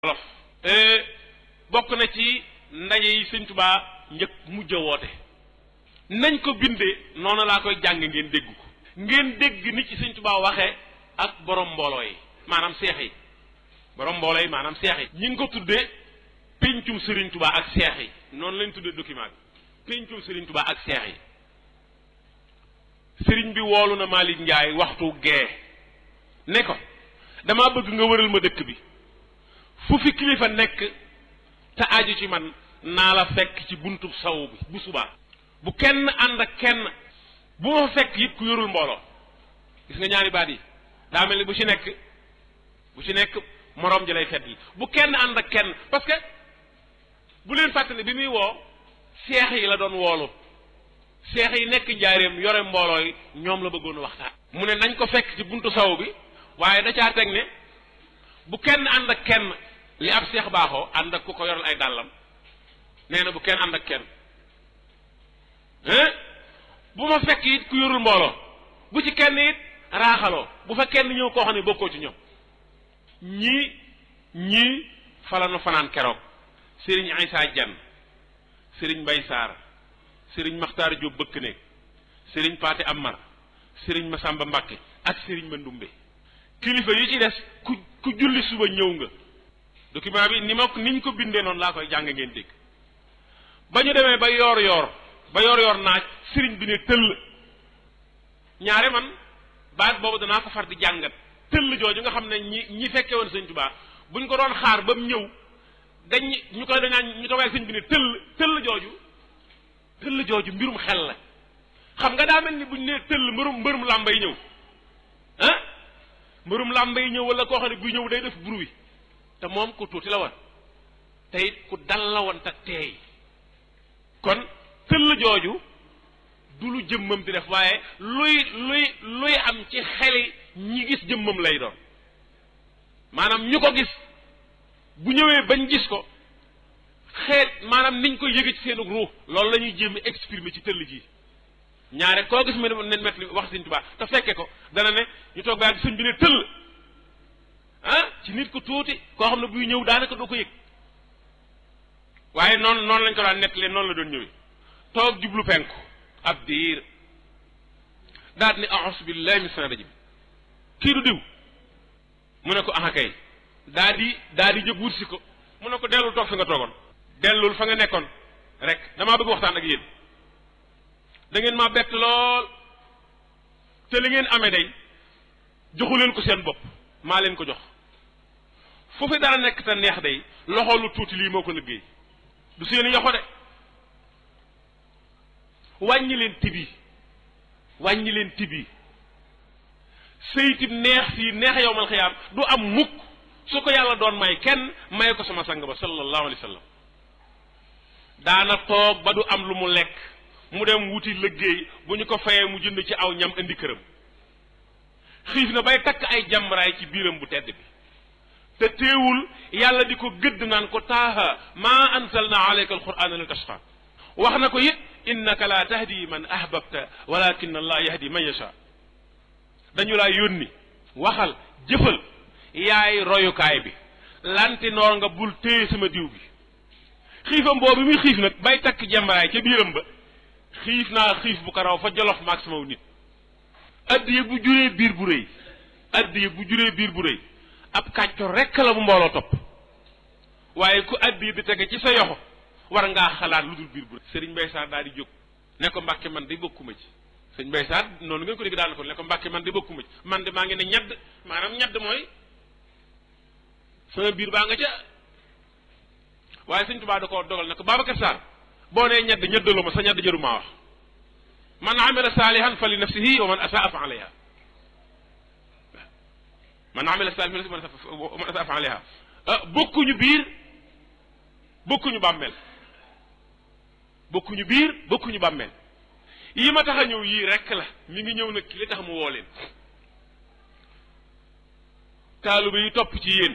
wolof bokk na ci ndaje yi sëñ Tuubaa njëkk mujj a woote nañ ko bindee noonu laa koy jàng ngeen dégg ko ngeen dégg nit ci sëñ Tuubaa waxee ak borom mbooloo yi maanaam seex yi borom mbooloo yi maanaam seex yi ñi ngi ko tuddee péncum sëriñ Tuubaa ak seex yi noonu lañ tuddee document bi péncum sëriñ Tuubaa ak seex yi sëriñ bi woolu na Malick Ndiaye waxtu gee ne ko damaa bëgg nga wëral ma dëkk bi fu fi kilifa nekk te aju ci man naa la fekk ci buntu saw bi bu subaa bu kenn ànd ak kenn bu ma fekk it ku yorul mbooloo gis nga ñaari baat yi daa mel ni bu ci nekk bu ci nekk moroom ji lay fet yi bu kenn ànd ak kenn parce que bu leen fàttali bi muy woo seex yi la doon woolu seex yi nekk njaareem yore mbooloo yi ñoom la bëggoon waxtaan mu ne nañ ko fekk ci buntu saw bi waaye da caa teg ne bu kenn ànd ak kenn li ab seex baaxoo ànd ak ku ko yoral ay dàllam nee na bu kenn ànd ak kenn bu ma fekk it ku yorul mbooloo bu ci kenn it raaxaloo bu fa kenn ñëw koo xam ne bokkoo ci ñoom ñii ñii falanu fanaan keroog sëriñ Aysa Jan sëriñ Mbay Saar sëriñ Maxtaar Jóob bëkk néeg sëriñ Paate Amar sëriñ Masamba Mbàkke ak sëriñ Mandumbe kilifa yi ci des ku ku julli suba ñëw nga document bi ni ma niñ ko bindee noonu laa koy jàng ngeen dégg ba ñu demee ba yoor yoor ba yoor yoor naaj sëriñ bi ne tëll ñaare man baat boobu danaa ko far di jàngat tëll jooju nga xam ne ñi ñi fekke woon sëñ Tuubaa buñ ko doon xaar ba mu ñëw dañ ñu koy dañaan ñu toogee sëñ bi ne tëll tëll jooju tëll jooju mbirum xel la xam nga daa mel ni buñ nee tëll mbërum mbërum làmba yi ñëw ah mbërum làmba yi ñëw wala koo xam ne buy ñëw day def bruit te moom ku tuuti la woon te it ku dal la woon te teey kon tëll jooju du lu jëmmam di def waaye luy luy luy am ci xeli ñi gis jëmmam lay doon maanaam ñu ko gis bu ñëwee bañ gis ko xeet maanaam niñ ko yëge ci seenu ruux loolu la ñuy jéem exprimer ci tëll ji ñaare koo gis mel ne met li wax sëñ Tuubaa te fekke ko dana ne ñu toog ba sëñ bi ne tëll ah ci nit ku tuuti koo xam ne buy ñëw daanaka doo ko yëg waaye noonu noonu lañ ko daan nettalee noonu la doon ñëwee toog jublu penku ab diir daal ni a'uuzu billahi min shaytaani rajiim kii du diw mu ne ko aha kay daa di daa di jóg wut si ko mu ne ko dellul toog fi nga toogoon dellul fa nga nekkoon rek damaa bëgg waxtaan ak yéen da ngeen maa bett lool te li ngeen amee day joxu leen ko seen bopp maa leen ko jox foofu dara nekk te neex day loxo lu tuuti lii moo ko liggéey du seen yoxo de wàññi leen tibi wàññi leen tibi sëytib neex fii neex yow mal xiyaam du am mukk su ko yàlla doon may kenn may ko sama sang ba sallallahu alayhi wa sallam daana toog ba du am lu mu lekk mu dem wuti liggéey bu ñu ko fayee mu jënd ci aw ñam indi këram xiif na bay takk ay jàmbaraay ci biiram bu tedd bi te teewul yàlla di ko gëdd naan ko taaha maa anzalna alayka alqur'ana li tashqa wax na ko it innaka la tahdi man ahbabta walakin allah yahdi man yasha dañu laa yónni waxal jëfal yaay royukaay bi lanti noor nga bul téye sama diw bi xiifam boobu muy xiif nag bay takk jàmbaraay ca biiram ba xiif naa xiif bu ko raw fa jolof maag sama nit addiye bu juree biir bu rëy addiye bu juree biir bu rëy ab kàccor rekk la bu mbooloo topp waaye ku addiye di tege ci sa yoxo war ngaa xalaat lu dul biir bu rëy sëriñ Mbay Saar daal di jóg ne ko mbàkke man de bokkuma ci sëriñ Mbay Saar noonu ngeen ko dégg daal ko ne ko mbàkke man de bokkuma ci man de maa ngi ne ñedd maanaam ñedd mooy sama biir baa nga ca waaye sëñ Tuubaa da ko dogal ne ko Babacar Sarr boo nee ñedd ñeddaloo ma sa ñedd jëru maa wax man amila saalihan fa li nafsihi wa man asaa fa alayha man amila saalihan fa li nafsihi wa man asaa fa alayha bokkuñu biir bokkuñu bàmmeel bokkuñu biir bokkuñu bàmmeel yi ma tax a ñëw yii rekk la mi ngi ñëw nag ki li tax mu woo leen taalibe yi topp ci yéen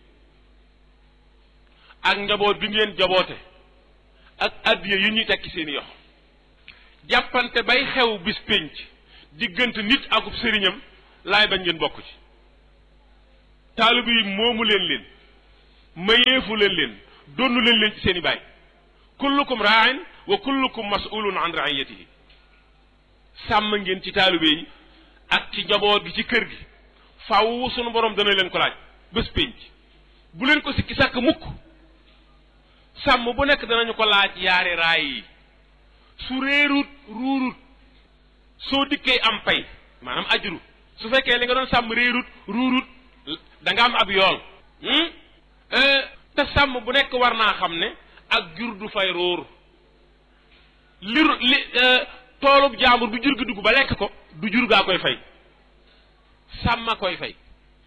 ak njaboot bi ngeen jaboote ak addiya yu ñuy tekki seeni yox jàppante bay xew bis pénc diggante nit akub sëriñam laay bañ ngeen bokk ci taalibe yi moomu leen leen mayeefu leen leen donnu leen leen ci seen i baay kullukum raain wa kullukum masulun an raiyatihi sàmm ngeen ci taalibe yi ak ci njaboot gi ci kër gi faaw sunu borom dana leen ko laaj bés pénc bu leen ko sikki sàkk mukk sàmm bu nekk danañu ko laaj yaari raay yi su réerut ruurut soo dikkee am pay maanaam ajru su fekkee li nga doon sàmm réerut ruurut da nga am ab yool te sàmm bu nekk war naa xam ne ak jur du fay ruur li li toolub jaambur bu jur gi dugg ba lekk ko du jur gaa koy fay sàmma koy fay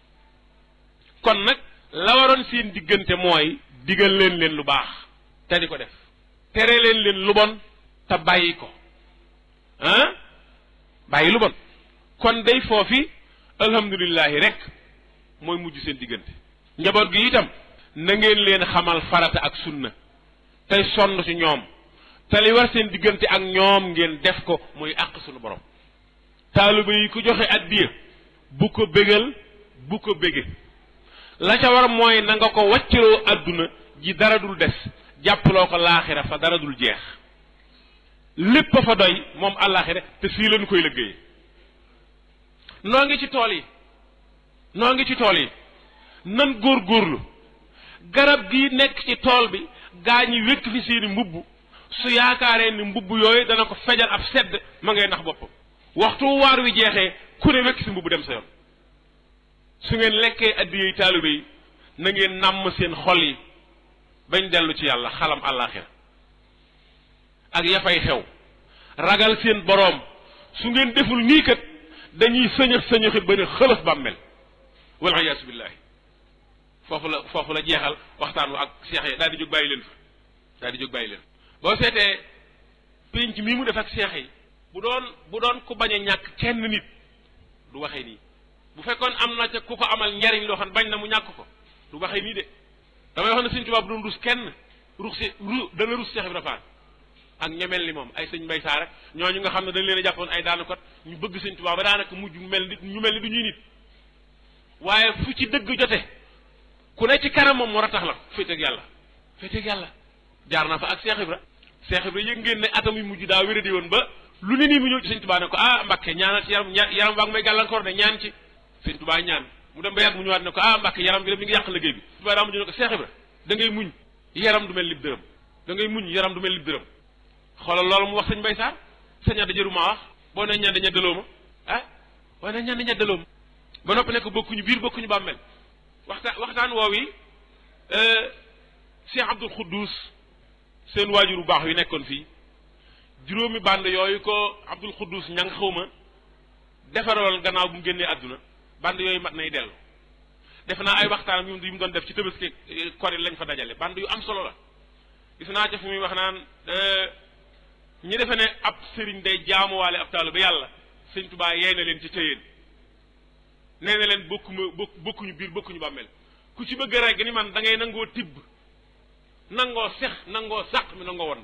kon nag la waroon seen diggante mooy digal leen leen lu baax te di ko def tere leen leen lu bon te bàyyi ko ah bàyyi lu bon kon day foofi alhamdulillahi rek mooy mujj seen diggante njaboot gi itam na ngeen leen xamal farata ak sunna tey sonn ci ñoom te li war seen diggante ak ñoom ngeen def ko muy àq sunu borom taaliba yi ku joxe addiya bu ko bégal bu ko bége la ca war mooy na nga ko wàcciroo àdduna ji dara dul des jàppaloo ko laaxira fa dara dul jeex lépp a fa doy moom àllaaxira te fii lañu koy liggéey noo ngi ci tool yi noo ngi ci tool yi nan góorgóorlu garab gi nekk ci tool bi gaa ñi wékk fi seeni mbubb su yaakaaree ni mbubb yooyu dana ko fejal ab sedd ma ngay nax boppam waxtu waar wi jeexee ku ne wekk si mbubb dem sa yoon su ngeen lekkee addiyey taalibe yi na ngeen nàmm seen xol yi bañ dellu ci yàlla xalam àllaaxira ak ya fay xew ragal seen boroom su ngeen deful nii kat dañuy sëñëx sëñëxi ba ne xëlëf bàmmel wal iyaasu billaahi foofu la foofu la jeexal waxtaan wa ak seex yi daal di jóg bàyyi leen fa daal di jóg bàyyi leen boo seetee pénc mii mu def ak seex yi bu doon bu doon ku bañ a ñàkk kenn nit du waxee nii bu fekkoon am na ca ku ko amal njariñ loo xam bañ na mu ñàkk ko du waxee nii de damay wax ne Sëñ Tuubaa bu doon rus kenn rus si ru dana rus Seex Ibra Faal ak ñemel ni moom ay sëñ Mbay Saar rek ñooñu nga xam ne dañ leen a jàppoon ay daanukat ñu bëgg Sëñ Tuubaa ba daanaka mujj mel ni ñu mel ni du ñuy nit waaye fu ci dëgg jote ku ne ci kanam moom war a tax la féeteeg yàlla féeteeg yàlla jaar na fa ak Seex Ibra Seex Ibra yëg ngeen ne atam yu mujj daa wéradi woon ba lu ne nii mu ñëw ci Sëñ Tuubaa ne ko ah Mbàkke ñaanal ci yaram yaram baa ngi may gàllankoor de ñaan ci Sëñ Tuubaa ñaan mu dem ba yàgg mu ñëwaat ne ko ah Mbàkke yaram bi de mi ngi yàq liggéey bi Tuubaa daa mujj ne ko Seex Ibra da ngay muñ yaram du mel lib dërëm da ngay muñ yaram du mel lib dërëm xoolal loolu mu wax sëñ Mbay Saar saña da jëru maa wax boo ne ñaan daña daloo ma ah boo ne ñaan daña daloo ma ba noppi nekk bokkuñu biir bokkuñu bàmmeel waxtaan waxtaan woow yi Cheikh Abdul Xuddus seen waajur bu baax yu nekkoon fii juróomi band yooyu ko Abdul Xuddus ña nga xaw ma defaroon gannaaw bu mu génnee àdduna band yooyu mat nay dellu def naa ay waxtaan yu mu doon def ci Tabaski kori lañ fa dajale band yu am solo la gis naa ca fu muy wax naan ñi defe ne ab sëriñ day jaamuwaale ab taalu ba yàlla sëñ Tuubaa yey na leen ci tëyeen nee na leen bokkuma bokk bokkuñu biir bokkuñu bàmmeel ku ci bëgg rek ni man da ngay nangoo tibb nangoo sex nangoo sàq mi nangoo won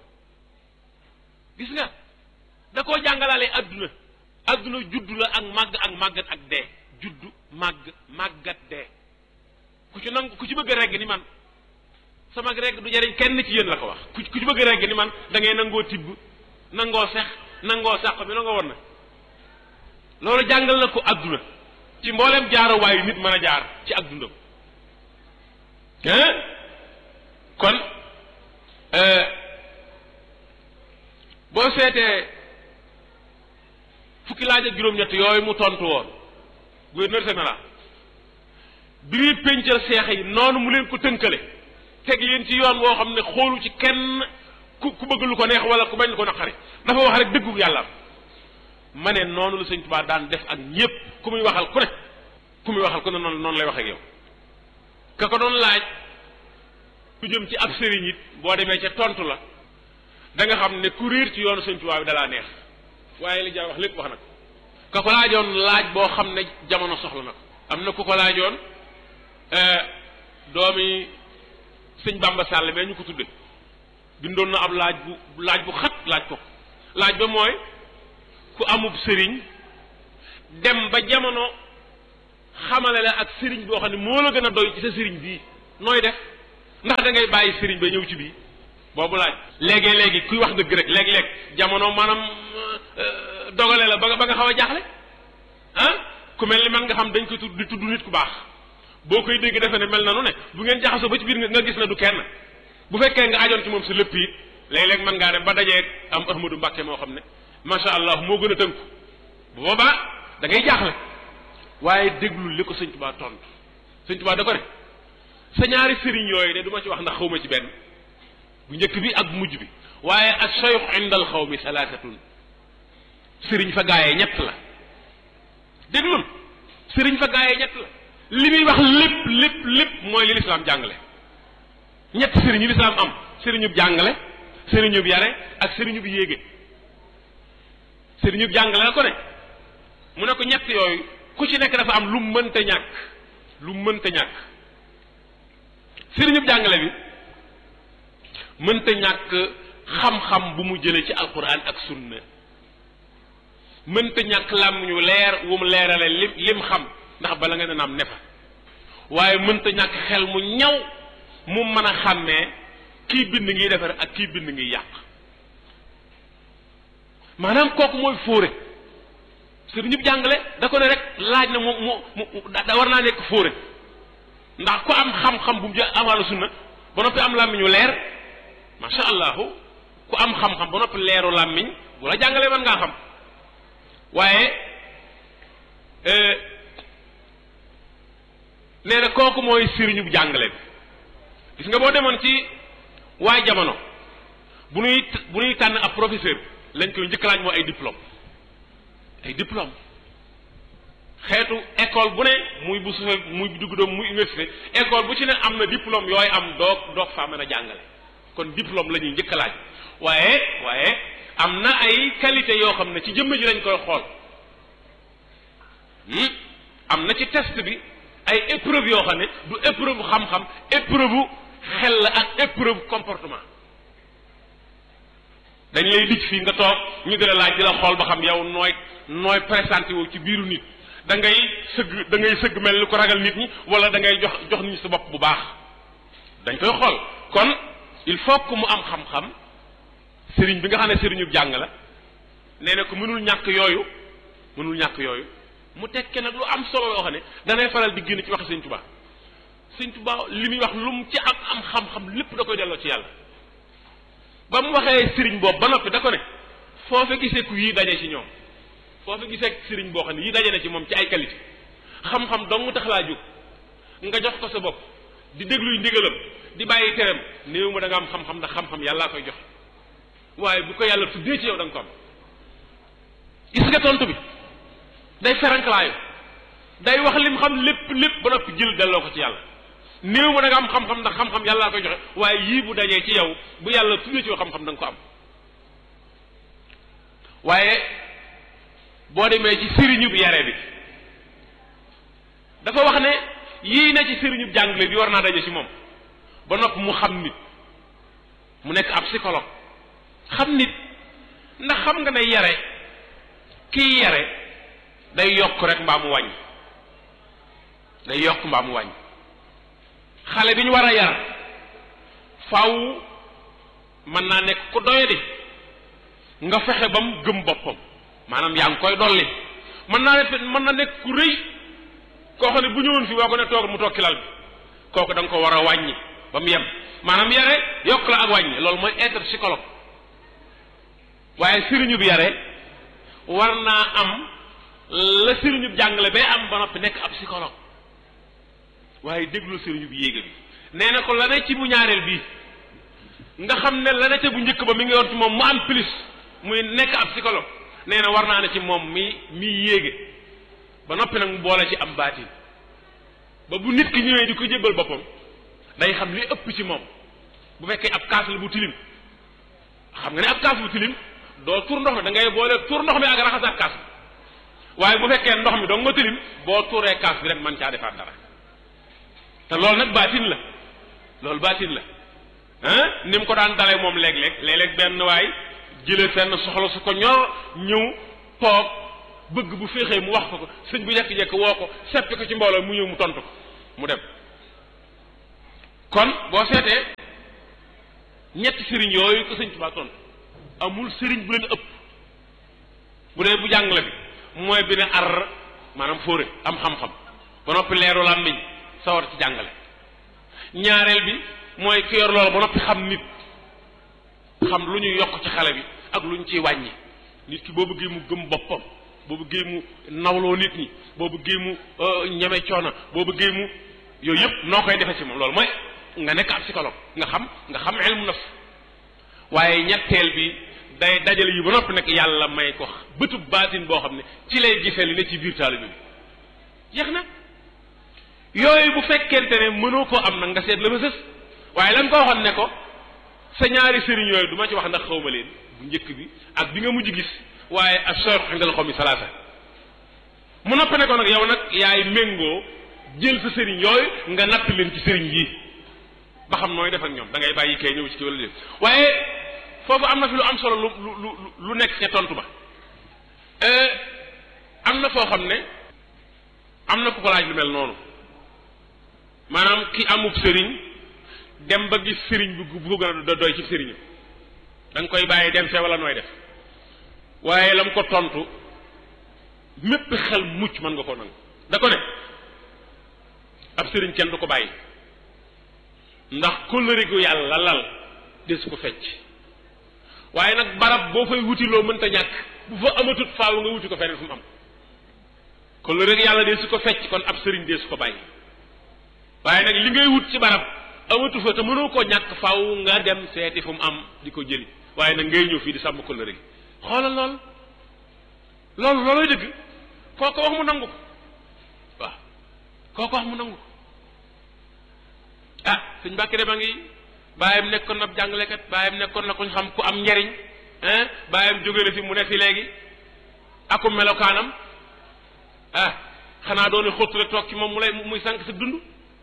gis nga da koo jàngalaale adduna adduna juddu la ak màgg ak màggat ak dee juddu màgg màggat dee ku ci nang ku ci bëgg regg ni man sama regg du jariñ kenn ci yéen la ko wax ku ku ci bëgg regg ni man da ngay nangoo tibb nangoo sex nangoo sàq mi nangoo won na loolu jàngal na ko adduna ci mboolem jaarawaayu nit mën a jaar ci ak dundam kon boo seetee fukki laaj ak juróom-ñett yooyu mu tontu woon gouverneur général bi muy péncal seex yi noonu mu leen ko tënkale teg leen ci yoon woo xam ne xoolu ci kenn ku ku bëgg lu ko neex wala ku bañ lu ko naqari dafa wax rek dëggu yàlla ma ne noonu la sëñ Tuubaa daan def ak ñépp ku muy waxal ku ne ku muy waxal ku ne noonu noonu lay wax ak yow ka ko doon laaj ku jëm ci ab sëriñ it boo demee ca tontu la da nga xam ne ku réer ci yoonu sëñ Tuubaa bi dalaa neex waaye li jar wax lépp wax na ko ka ko laajoon laaj boo xam ne jamono soxla na ko am na ku ko laajoon doomi sëñ Bamba Sall mais ñu ko tudde bindoon na ab laaj bu laaj bu xat laaj ko laaj ba mooy ku amub sëriñ dem ba jamono xamale la ak sëriñ boo xam ne moo la gën a doy ci sa sëriñ bii nooy def ndax da ngay bàyyi sëriñ ba ñëw ci bii boobu laaj léegi léegi kuy wax dëgg rek léeg-léeg jamono maanaam dogale la ba nga ba nga xaw a jaaxle ah ku mel ni man nga xam dañ ko tudd di tudd nit ku baax boo koy dégg defe ne mel na nu ne bu ngeen jaxasoo ba ci biir nga gis na du kenn bu fekkee nga ajoon ci moom si lépp it léeg-léeg mën ngaa dem ba dajee am Ahmadou Mbàkke moo xam ne macha allah moo gën a tënku bu boobaa da ngay jaaxle waaye déglu li ko sëñ Tuubaa tontu sëñ Tuubaa da ko ne sa ñaari sëriñ yooyu de du ma ci wax ndax xawma ci benn bu njëkk bi ak bu mujj bi waaye ak sayx indal xaw mi salaasatun sëriñ fa gaayee ñett la déglul sëriñ fa gaayee ñett la li muy wax lépp lépp lépp mooy li lislaam jàngale ñett sëriñ yu lislaam am sëriñub jàngale sëriñub yare ak sëriñub yéege sëriñub jàngale la ko ne mu ne ko ñett yooyu ku ci nekk dafa am lu mënta ñàkk lu mënta ñàkk sëriñub jàngale bi mënta ñàkk xam-xam bu mu jële ci alquran ak sunna mënta ñàkk làmmiñu leer wu mu leerale lim lim xam ndax bala nga ne naam ne fa waaye mënta ñàkk xel mu ñaw mu mën a xàmmee kii bind ngiy defar ak kii bind ngiy yàq maanaam kooku mooy fóore sëriñ ñëpp jàngale da ko ne rek laaj na mu mu mu da war naa nekk fóore ndax ku am xam-xam bu mu jël amaana sunna ba noppi am làmmiñu leer macha allahu ku am xam-xam ba noppi leeru làmmiñ bu la jàngalee mën ngaa xam waaye nee na kooku mooy sëriñu jàngale bi gis nga boo demoon ci waay jamono bu nuy bu nuy tànn ab professeur lañ koy njëkk laaj moo ay diplôme ay diplôme xeetu école bu ne muy bu sufe muy dugg doom muy université école bu ci ne am na diplôme yooyu am doog doog faa mën a jàngale kon diplôme la ñuy njëkk laaj waaye waaye am na ay qualité yoo xam ne ci jëmm ji lañ koy xool am na ci test bi ay épreuve yoo xam ne du épreuve xam-xam épreuve xel la ak épreuve comportement dañ lay dij fii nga toog ñu di la laaj di la xool ba xam yow nooy nooy présenté wu ci biiru nit da ngay sëgg da ngay sëgg mel ni ko ragal nit ñi wala da ngay jox jox nit ñi sa bopp bu baax dañ koy xool kon il faut que mu am xam-xam sëriñ bi nga xam ne sëriñu jàng la nee na ko mënul ñàkk yooyu mënul ñàkk yooyu mu tekke nag lu am solo loo xam ne danay faral di génn ci waxi sëñ Tuubaa sëñ Tuubaa li muy wax lu mu ci am am xam-xam lépp da koy delloo ci yàlla ba mu waxee sëriñ boobu ba noppi da ko ne foo fa gisee ku yii daje ci ñoom foo fa gisee sëriñ boo xam ne yii daje na ci moom ci ay qualité xam-xam dong mu tax laa jóg nga jox ko sa bopp di dégluy ndigalam di bàyyi teram néew ma da nga am xam-xam ndax xam-xam yàllaa koy joxe waaye bu ko yàlla tuddee ci yow da nga ko am gis nga tontu bi day feranklaayu day wax lim xam lépp lépp ba noppi jël delloo ko ci yàlla néew ma da nga am xam-xam ndax xam-xam yàllaa koy joxe waaye yii bu dajee ci yow bu yàlla tuddee ci yow xam-xam da nga ko am waaye boo demee ci sëriñub yare bi dafa wax ne yii na ci sëriñub jàngale bi war naa daje ci moom ba noppi mu xam nit mu nekk ab psychologue xam nit ndax xam nga ne yare kii yare day yokk rek mbaa mu wàññi day yokk mbaa mu wàññi xale bi ñu war a yar faw mën naa nekk ku doyadi nga fexe ba mu gëm boppam maanaam yaa ngi koy dolli mën naa ne mën na nekk ku rëy koo xam ne bu ñëwoon fi boo ko ne toog mu toog ci lal bi kooku da nga ko war a wàññi ba mu yem maanaam yare yokk la ak wàññi loolu mooy être psychologue waaye sëriñu bi yare war naa am la sëriñu bi jàngale bay am ba noppi nekk ab psychologue waaye déglu sëriñu bi yéega bi nee na ko la ne ci bu ñaareel bii nga xam ne la ne ca bu njëkk ba mi ngi yoon ci moom mu am plus muy nekk ab psychologue nee na war naa ne ci moom mi mi yéege ba noppi nag mu boole ci am baatin ba bu nit ki ñëwee di ko jébbal boppam day xam li ëpp ci moom bu fekkee ab kaas la bu tilim xam nga ne ab kaas bu tilim doo tur ndox mi da ngay boole tur ndox mi ak raxasaat kaas bi waaye bu fekkee ndox mi doo nga tilim boo tuuree kaas bi rek man caa defaat dara te loolu nag baatin la loolu baatin la ah ni mu ko daan dalee moom léeg-léeg léeg-léeg benn waay jëlee fenn soxla su ko ñor ñëw toog bëgg bu féexee mu wax ko ko sëñ bu jekk-jekk woo ko seppi ko ci mbooloo mu ñëw mu tontu ko mu dem kon boo seetee ñetti sëriñ yooyu ko sëñ Tuubaa tontu amul sëriñ bu leen ëpp bu dee bu jàngale bi mooy bi ne ar maanaam fóore am xam-xam ba noppi leeru làmmiñ sawar ci jàngale ñaareel bi mooy ki yor loolu ba noppi xam nit xam lu ñuy yokk ci xale bi ak lu ñu ciy wàññi nit ki boo bëggee mu gëm boppam boo bëggee mu nawloo nit ñi boo bëggee mu ñeme coono boo bëggee mu yooyu yëpp noo koy defee ci moom loolu mooy nga nekk ab psychologue nga xam nga xam ilmu nafs waaye ñetteel bi day dajale yi ba noppi nag yàlla may ko bëtub baatin boo xam ne ci lay gisee li ne ci biir taalibe bi jeex na yooyu bu fekkente ne mënoo koo am nag nga seet la ma sës waaye lan ko waxoon ne ko sa ñaari sëriñ yooyu du ma ci wax ndax xawma leen bu njëkk bi ak bi nga mujj gis waaye ak cheikh indal xaw mi salaasa mu noppi ne ko nag yow nag yaay méngoo jël sa sëriñ yooyu nga natt leen ci sëriñ yi ba xam nooy def ak ñoom da ngay bàyyi kay ñëw ci kii wala déet waaye foofu am na fi lu am solo lu lu lu nekk ca tontu ba am na foo xam ne am na ku ko laaj lu mel noonu maanaam ki amub sëriñ dem ba gis sëriñ bu bu gën a doy ci sëriñam da nga koy bàyyi dem fee wala nooy def waaye la mu ko tontu mépp xel mucc mën nga ko nangu da ko ne ab sëriñ kenn du ko bàyyi ndax kóllëre gu yàlla lal des ko fecc waaye nag barab boo fay wuti loo mënta ñàkk bu fa amatut faaw nga wuti ko feneen fu mu am kóllëre gu yàlla des ko fecc kon ab sëriñ des ko bàyyi waaye nag li ngay wut ci barab amatu fa te mënoo koo ñàkk faaw nga dem seeti fu mu am di ko jëli waaye nag ngay ñëw fii di sàmm kóllëre gi xoolal lool loolu looloy dëgg koo ko wax mu nangu ko waaw koo ko wax mu nangu ko ah suñ mbàkki dem a ngi bàyyam nekkoon na jàngalekat bàyyam nekkoon na kuñ xam ku am njariñ hein bàyyam jóge na fi mu ne fi léegi akum melokaanam ah xanaa doone xóotu rek toog ci moom mu lay muy sànq sa dund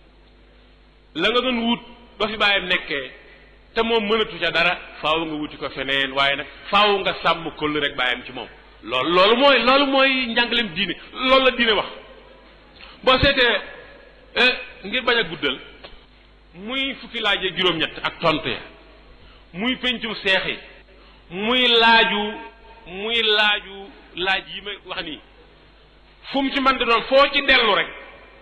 la nga doon wut ba fi bàyyam nekkee te moom mënatu ca dara faaw nga wuti ko feneen waaye nag faaw nga sàmm këll rek bàyyam ci moom loolu loolu mooy loolu mooy njàngaleem diine loolu la diine wax boo seetee ngir bañ a guddal muy fukki laajee juróom-ñett ak tontu ya muy pencum seex yi muy laaju muy laaju laaj yi ma wax nii fu mu ci man di doon foo ci dellu rek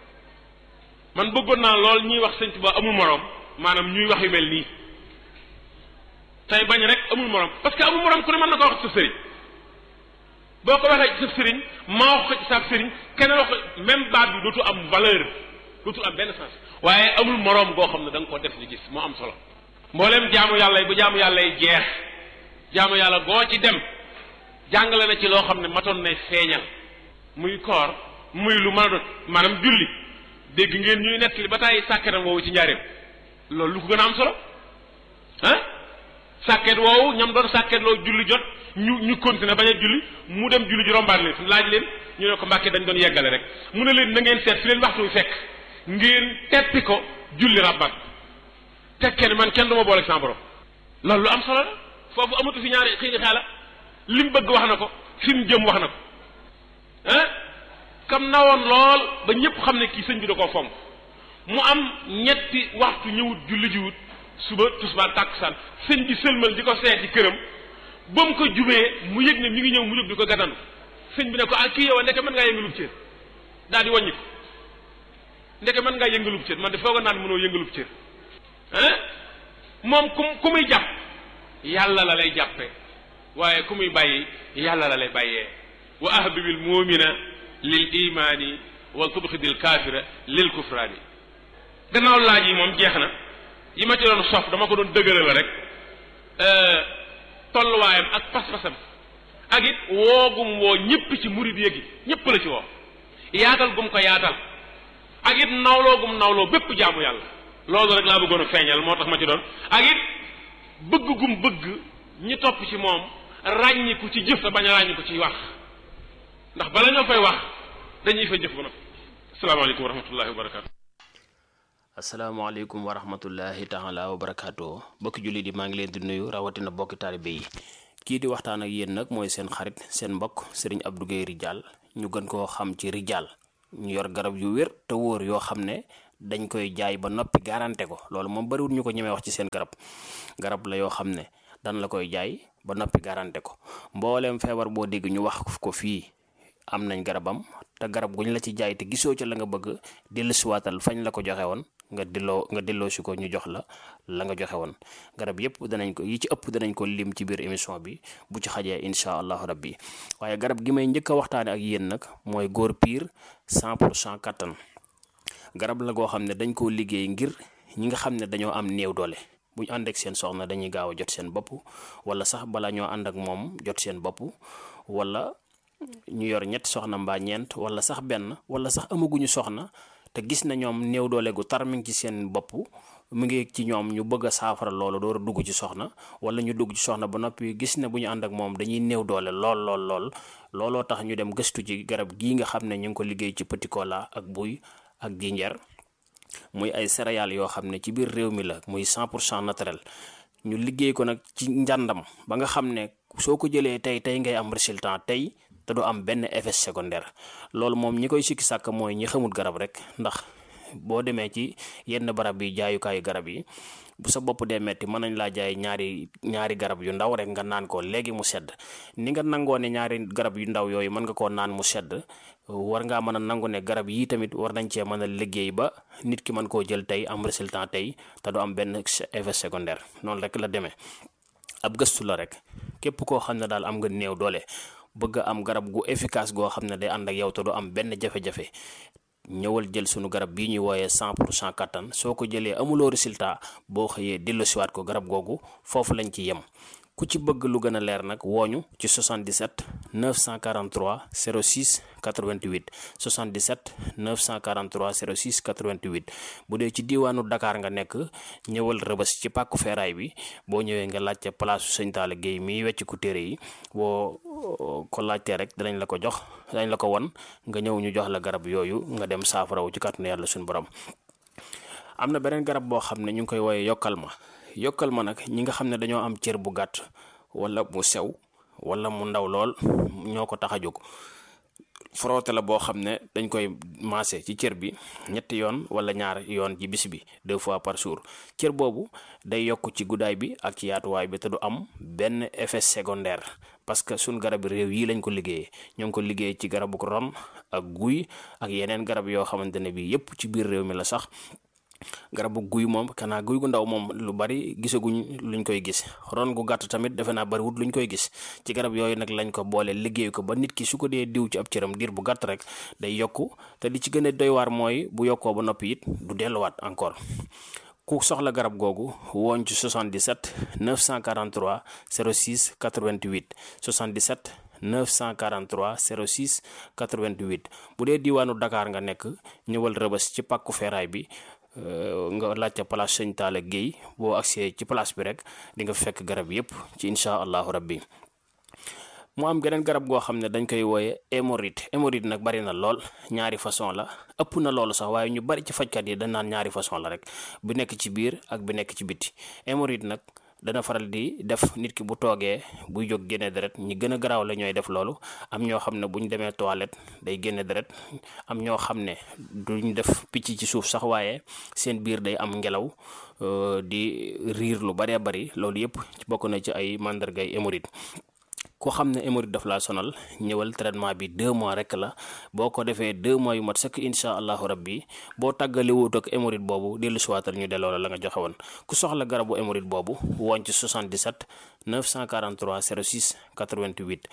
man bëggoon naa lool ñuy wax sëñ Tuba amul moroom maanaam ñuy wax yu mel nii tey bañ rek amul moroom parce que amul moroom ku ne mën na ko wax ci sa sëriñ boo ko waxee ci sa sëriñ maa wax ko ci sa sëriñ keneen wax ko même baat bi dootu am valeur dootu am benn sens waaye amul moroom goo xam ne da nga ko def di gis moo am solo mbooleem jaamu yàlla yi bu jaamu yàlla yi jeex jaamu yàlla goo ci dem jàngale na ci loo xam ne matoon nay feeñal muy koor muy lu mën a doon maanaam julli dégg ngeen ñuy nettali ba tàyyi sàkketam woowu ci njaareem loolu lu ko gën a am solo ah sàkket woowu ñam doon sàkket loo julli jot ñu ñu continuer bañ a julli mu dem julli ji rombaat leen laaj leen ñu ne ko mbàkke dañ doon yeggale rek mu ne leen na ngeen seet fi leen waxtu fekk ngeen teppi ko julli rabbat tekkee ne man kenn du ma boole sama borom loolu lu am solo la foofu amatu fi ñaari xëy xaala li mu bëgg wax na ko fi mu jëm wax na ko ah kam nawoon lool ba ñëpp xam ne kii sëñ bi da koo fonk mu am ñetti waxtu ñëwut julli jiwut suba tusbaar tàkkusaan sëñ bi sëlmal di ko seeti këram ba mu ko jubee mu yëg ne mi ngi ñëw mu jóg di ko gàttandu sëñ bi ne ko ah kii yow a ndeke mën ngaa yëngalub cër daal di wàññi ko ndeke mën ngaa yëngalub cër man de fooga naan mënoo yëngalub cër ah moom ku ku muy jàpp yàlla la lay jàppe waaye ku muy bàyyi yàlla la lay bàyyee wa ahbibil muumina lil imaani wa tubxidil kaafira lil kufraani gannaaw laaj yi moom jeex na yi ma ci doon sof dama ko doon dëgëral la rek tolluwaayam ak pas-pasam ak it woogum woo ñëpp ci murid yéegi ñëpp la ci woo yaatal gum ko yaatal ak it nawloo gum nawloo bépp jaamu yàlla loolu rek laa bëggoon a feeñal moo tax ma ci doon ak it bëgg gum bëgg ñi topp ci moom ràññiku ci jëf te bañ a ràññiku ci wax ndax bala ñoo fay wax dañuy fa jëf ba noppi asalaamaaleykum wa rahmatullahi wa barakaatu. asalaamaaleykum wa rahmatullahi taala wa barakaatu bokki jullit yi maa ngi leen di nuyu rawatina bokki taalibe yi kii di waxtaan ak yéen nag mooy seen xarit seen mbokk sëriñ Abdou Guèye Ridial ñu gën koo xam ci Ridial ñu yor garab yu wér te wóor yoo xam ne dañ koy jaay ba noppi garanté ko loolu moom bariwul ñu ko ñemee wax ci seen garab garab la yoo xam ne dan la koy jaay ba noppi garanté ko mbooleem feebar boo dégg ñu wax ko fii am nañ garabam te garab guñ la ci jaay te gisoo ca la nga bëgg dellusiwaatal fañ la ko joxe woon nga delloo nga delloo si ko ñu jox la la nga joxe woon garab yëpp danañ ko yi ci ëpp danañ ko lim ci biir émission bi bu ci xajee incha allahu rabbi waaye garab gi may njëkk a waxtaane ak yéen nag mooy góor piir 100 pour cent kattan garab la goo xam ne dañ koo liggéey ngir ñi nga xam ne dañoo am néew doole bu ñu ànd ak seen soxna dañuy gaaw a jot seen bopp wala sax bala ñoo ànd ak moom jot seen bopp wala ñu yor ñetti soxna mbaa ñeent wala sax benn wala sax amaguñu soxna te gis na ñoom néew doole gu tar mi ngi ci seen bopp mu ngi ci ñoom ñu bëgg a saafara loolu door a dugg ci soxna wala ñu dugg ci soxna ba noppi gis ne bu ñu ànd ak moom dañuy néew doole lool lool lool looloo tax ñu dem gëstu ci garab gii nga xam ne ñu ngi ko liggéey ci petit cola ak buy ak jinjeer muy ay céréales yoo xam ne ci biir réew mi la muy 100 pour cent naturel ñu liggéey ko nag ci njàndam ba nga xam ne soo ko jëlee tey tey ngay am résultat tey te du am benn effet secondaire loolu moom ñi koy sikki sàkk mooy ñi xamul garab rek ndax boo demee ci yenn barab yi jaayukaayu garab yi bu sa bopp dee metti mën nañ laa jaay ñaari ñaari garab yu ndaw rek nga naan ko léegi mu sedd ni nga nangoo ne ñaari garab yu ndaw yooyu mën nga koo naan mu sedd war ngaa mën a nangu ne garab yii tamit war nañ cee mën a liggéey ba nit ki mën koo jël tey am résultat tey te du am benn effet secondaire noonu rek la demee ab gëstu la rek képp koo xam ne daal am nga néew doole bëgg a am garab gu efficace goo xam ne day ànd ak yow te du am benn jafe-jafe ñëwal jël sunu garab bii ñuy wooyee 100 pour cent kattan soo ko jëlee amuloo résultat boo xëyee delloosiwaat ko garab googu foofu lañ ci yem ku ci bëgg lu gën a leer nag wooñu ci 77 943 06 88 77 943 06 88 bu dee ci diiwaanu Dakar nga nekk ñëwal rëbës ci pàkku feeraay bi boo ñëwee nga laajte place su sëñ Talla Guèye miy wecc ku téere yi boo ko laajtee rek danañ la ko jox danañ la ko won nga ñëw ñu jox la garab yooyu nga dem saafarawu ci kàttanu yàlla suñu borom am na beneen garab boo xam ne ñu ngi koy wooyee yokkal ma yokkal ma nag ñi nga xam ne dañoo am cër bu gàtt wala mu sew wala mu ndaw lool ñoo ko tax a jóg frotté la boo xam ne dañ koy maase ci cër bi ñetti yoon wala ñaar yoon ci bis bi deux fois par jour cër boobu day yokk ci guddaay bi ak ci yaatuwaay bi te du am benn effet secondaire parce que suñ garab réew yi lañ ko liggéeyee ñoo ngi ko liggéey ci garabu ron ak guy ak yeneen garab yoo xamante ne bi yépp ci biir réew mi la sax garabu guy moom kanaa guy gu ndaw moom lu bari gisaguñ luñ koy gis ron gu gàtt tamit defe naa bariwut luñ koy gis ci garab yooyu nag lañ ko boole liggéey ko ba nit ki su ko dee diw ci ab cëram diir bu gàtt rek day yokku te li ci gën a doy waar mooy bu yokkoo ba noppi it du delluwaat encore ku soxla garab googu wooñ ci 77 943 06 88 77 943 06 88 bu dee diwaanu Dakar nga nekk ñëwal rëbës ci pàkku feeraay bi nga laajte place sëñ Talla Guèye boo agsee ci place bi rek di nga fekk garab yépp ci incha allahu rabbi mu am geneen garab goo xam ne dañ koy wooye hémorroïde hémorroïde nag bari na lool ñaari façon la ëpp na loolu sax waaye ñu bari ci fajkat yi dañ naan ñaari façon la rek bi nekk ci biir ak bi nekk ci biti hémorroïde nag dana faral di def nit ki bu toogee buy jóg génne deret ñi gën a garaaw la ñooy def loolu am ñoo xam ne bu ñu demee toilette day génne deret am ñoo xam ne duñ def picc ci suuf sax waaye seen biir day am ngelaw di riir lu baree bari loolu yépp bokk na ci ay màndargay hémorroïde ku xam ne hémorroïde daf laa sonal ñëwal traitement bi deux mois rek la boo ko defee deux mois yu mat sëkk incha allahu rabbi boo tàggale wut ak hémorroïde boobu dellu siwaatal ñu delloo la la nga joxe woon ku soxla garabu hémorroïde boobu woon ci 77 943 06 88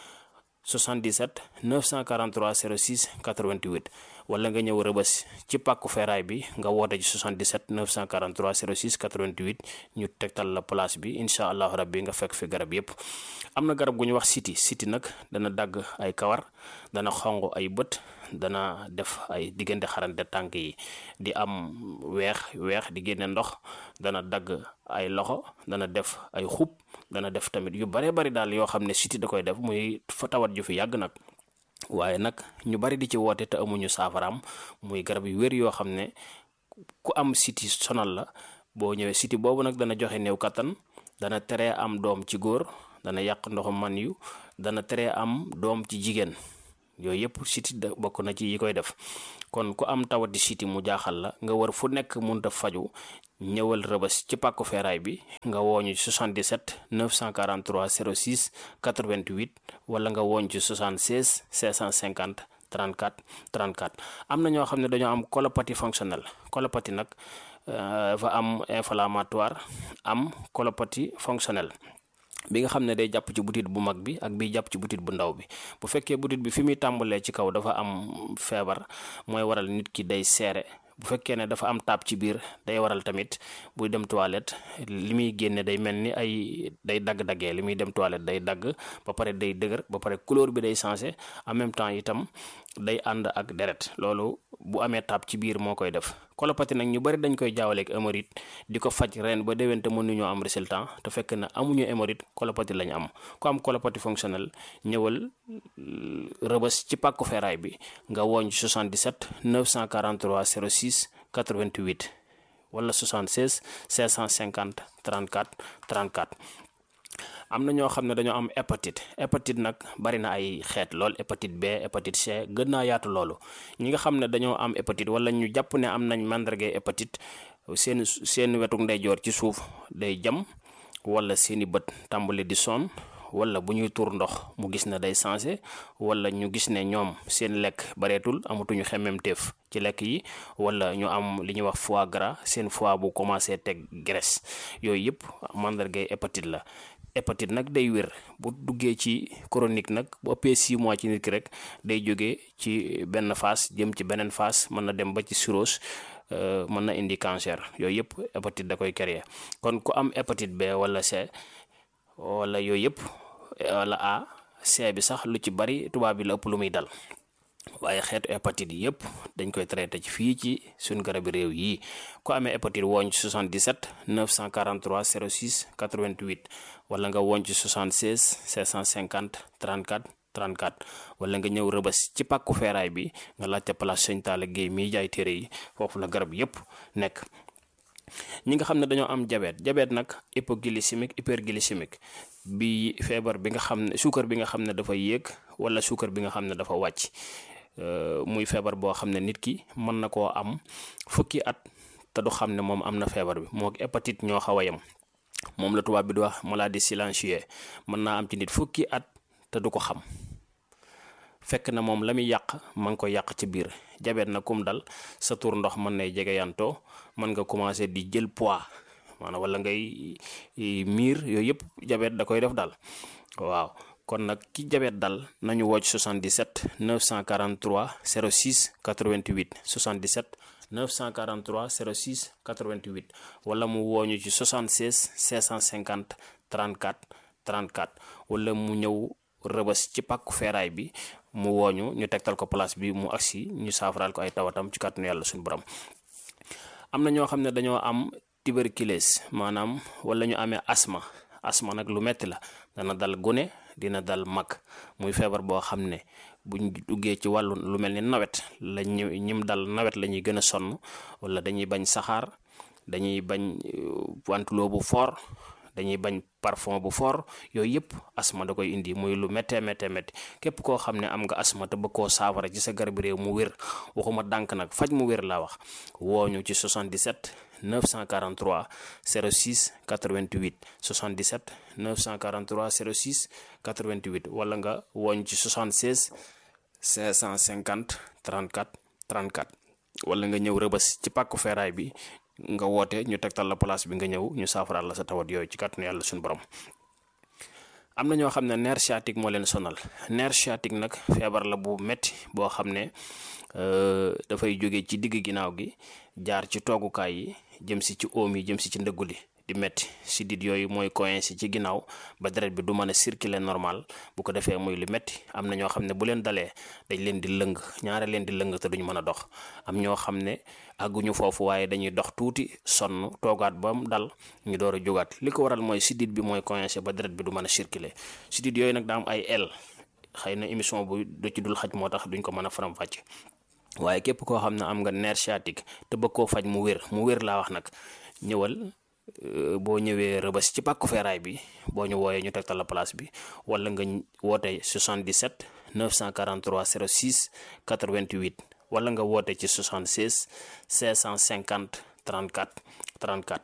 77 943 06 88 wala nga ñëw rëbës ci pàkku feeraay bi nga woote ci 77 943 06 88 ñu tegtal la place bi incha allahu rabbi nga fekk fi garab yépp am na garab gu ñu wax siti siti nag dana dagg ay kawar dana xong ay bët dana def ay diggante xarante tànk yi di am weex weex di génne ndox dana dagg ay loxo dana def ay xub dana def tamit yu bare bari daal yoo xam ne siti da koy def muy fa tawat ju fi yàgg nag waaye nag ñu bari di ci woote te amuñu saafaraam muy garab yu wér yoo xam ne ku am siti sonal la boo ñëwee siti boobu nag dana joxe néew kattan dana teree am doom ci góor dana yàq ndoxu man yu dana teree am doom ci jigéen yooyu yëpp siti da bokk na ci yi koy def kon ku am tawati siti mu jaaxal la nga war fu nekk munta faju ñëwal rëbës ci pàkku feeraay bi nga wooñu ci 77 943 06 88 wala nga wooñ ci 76 650 34 34 am na ñoo xam ne dañoo am colopathie fonctionnelle colopathie nag dafa am inflammatoire am colopathie fonctionnelle bi nga xam ne day jàpp ci butit bu mag bi ak bi jàpp ci butit bu ndaw bi bu fekkee butit bi fi muy tàmbalee ci kaw dafa am feebar mooy waral nit ki day seere bu fekkee ne dafa am taab ci biir day waral tamit buy dem toilette li muy génne day mel ni ay day dagg-daggee li muy dem toilette day dagg ba pare day dëgër ba pare couleur bi day changé en même temps itam day ànd ak deret loolu bu amee taab ci biir moo koy def colopathie nag ñu bari dañ koy jaawaleeg hémorroïde di ko faj ren ba déwén te mënuñoo am résultat te fekk na amuñu hémorroïde colopathie lañ am ku am colopathie fonctionnelle ñëwal rëbës ci pàkku feeraay bi nga wooñ 77 943 06 88 wala 76 550 34 34 am na ñoo xam ne dañoo am hépatite hépatite nag bari na ay xeet lool hépatite B hépatite C gën naa yaatu loolu ñi nga xam ne dañoo am hépatite wala ñu jàpp ne am nañ màndarga hépatite seen seen wetuk ndeyjoor ci suuf day jam wala seeni bët tàmbali di sonn wala bu ñuy tuur ndox mu gis ne day changé wala ñu gis ne ñoom seen lekk bareetul amatuñu xemmemteef ci lekk yi wala ñu am li ñuy wax foie gras seen foie bu commencé teg graisse yooyu yëpp màndargay hépatite la hépatite nag day wér bu duggee ci chronique nag bu ëppee 6 mois ci nit ki rek day jógee ci benn phase jëm ci beneen phase mën na dem ba ci cirrhose mën na indi cancer yooyu yëpp hépatite da koy créer kon ku am hépatite B wala C wala yooyu yëpp wala A C bi sax lu ci bari tubaab bi la ëpp lu muy dal waaye xeetu hépatite yi yëpp dañ koy traité ci fii ci suñ garabi réew yi ku amee hépatite wooñ ci 77 943 06 88 wala nga wooñ ci 76 650 34 34 wala nga ñëw rëbës ci pàkku feeraay bi nga laajte place Sëñ Talla Guèye miy jaay téere yi foofu la garab yëpp nekk ñi nga xam ne dañoo am diabète diabète nag hypoglycémique hyperglycémique bi feebar bi nga xam ne suukar bi nga xam ne dafa yéeg wala suukar bi nga xam ne dafa wàcc muy feebar boo xam ne nit ki mën na koo am fukki at te du xam ne moom am na feebar bi moo hépatite ñoo xaw a yem moom la tubaab bi di wax maladie silencieuse mën naa am ci nit fukki at te du ko xam fekk na moom la muy yàq ma ngi ko yàq ci biir jabet na kum dal sa tur ndox mën nay jege yantoo mën nga commencé di jël poids maanaam wala ngay miir yooyu yëpp jabet da koy def daal waaw kon nag ki jabet dal nañu wocc 77 943 06 88 77 943 06 88 wala mu wooñu ci 76 650 34 34 wala mu ñëw rëbës ci pàkku feeraay bi mu wooñu ñu tegtal ko place bi mu agsi ñu saafaraal ko ay tawatam ci kàttanu yàlla suñu borom am na ñoo xam ne dañoo am tuberculose maanaam wala ñu amee asma asma nag lu metti la dana dal gune dina dal mag muy feebar boo xam ne buñ duggee ci wàllu lu mel ni nawet la ñu ñim dal nawet la ñuy gën a sonn wala dañuy bañ saxaar dañuy bañ wantuloo bu fort dañuy bañ parfum bu fort yooyu yëpp asma da koy indi muy lu méttee méttee métti képp koo xam ne am nga asma te bëgg koo saafara ci sa garab réew mu wér waxuma dànk nag faj mu wér laa wax wooñu ci 77 943 06 88 77 943 06 88 wala nga wooñ ci 76 550 34 34 wala nga ñëw rëbës ci pàkku feeraay bi nga woote ñu tegtal la place bi nga ñëw ñu saafaraal la sa tawat yooyu ci kàttanu yàlla suñu borom am na ñoo xam ne nerf sciatique moo leen sonal nerf sciatique nag feebar la bu metti boo xam ne dafay jóge ci digg ginnaaw gi jaar ci toogukaay yi jëm si ci oom yi jëm si ci ndëggu li di metti si dit yooyu mooy coincé ci ginnaaw ba deret bi du mën a circuler normal bu ko defee muy lu metti am na ñoo xam ne bu leen dalee dañ leen di lëng ñaare leen di lëng te duñ mën a dox am ñoo xam ne àgguñu foofu waaye dañuy dox tuuti sonn toogaat ba mu dal ñu door a jógaat li ko waral mooy sidit bi mooy coincé ba deret bi du mën a circuler sidit yooyu nag daa am ay el xëy na émission bu du ci dul xaj moo tax duñ ko mën a faram-fàcce waaye képp koo xam ne am nga nerf sciatique te bëgg koo faj mu wér mu wér laa wax nag ñëwal boo ñëwee rëbës ci pàkku feeraay bi boo ñu wooyee ñu tegtal la place bi wala nga woote 77 943 06 88 wala nga woote ci 76 550 34 34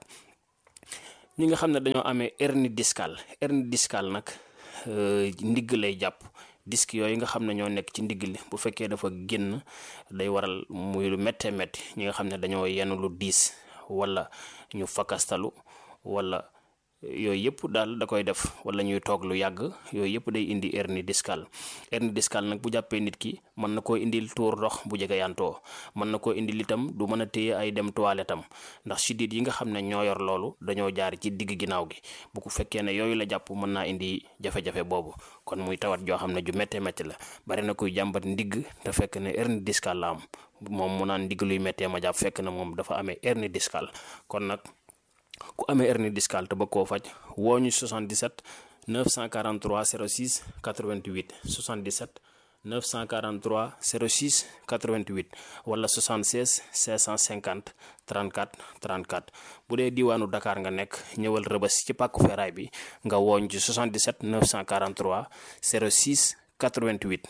ñi nga xam ne dañoo amee hernie discale hernie discale nag ndigg lay jàpp disque yooyu nga xam ne ñoo nekk ci ndigg li bu fekkee dafa génn day waral muy lu méttee métti ñi nga xam ne dañoo yenn lu diis wala ñu fakastalu wala yooyu yëpp daal da koy def wala ñuy toog lu yàgg yooyu yëpp day indi hernie discale hernie discale nag bu jàppee nit ki mën na koo indil tuur ndox bu jege yantoo mën na koo indil itam du mën a téye ay dem toilette am ndax siddiit yi nga xam ne ñoo yor loolu dañoo jaar ci digg ginnaaw gi bu ko fekkee ne yooyu la jàpp mën naa indi jafe-jafe boobu kon muy tawat joo xam ne ju méttee métti la bari na kuy jàmbat ndigg te fekk ne hernie discale la am moom mu naan ndigg luy méttee ma jàpp fekk na moom dafa amee hernie discale kon nag ku amee hernie discale te bëgg koo faj woo ñu 77 943 06 88 77 943 06 88 wala 76 650 34 34 bu dee diwaanu Dakar nga nekk ñëwal rëbës ci pàkku feraay bi nga wooñ ci 77 943 06 88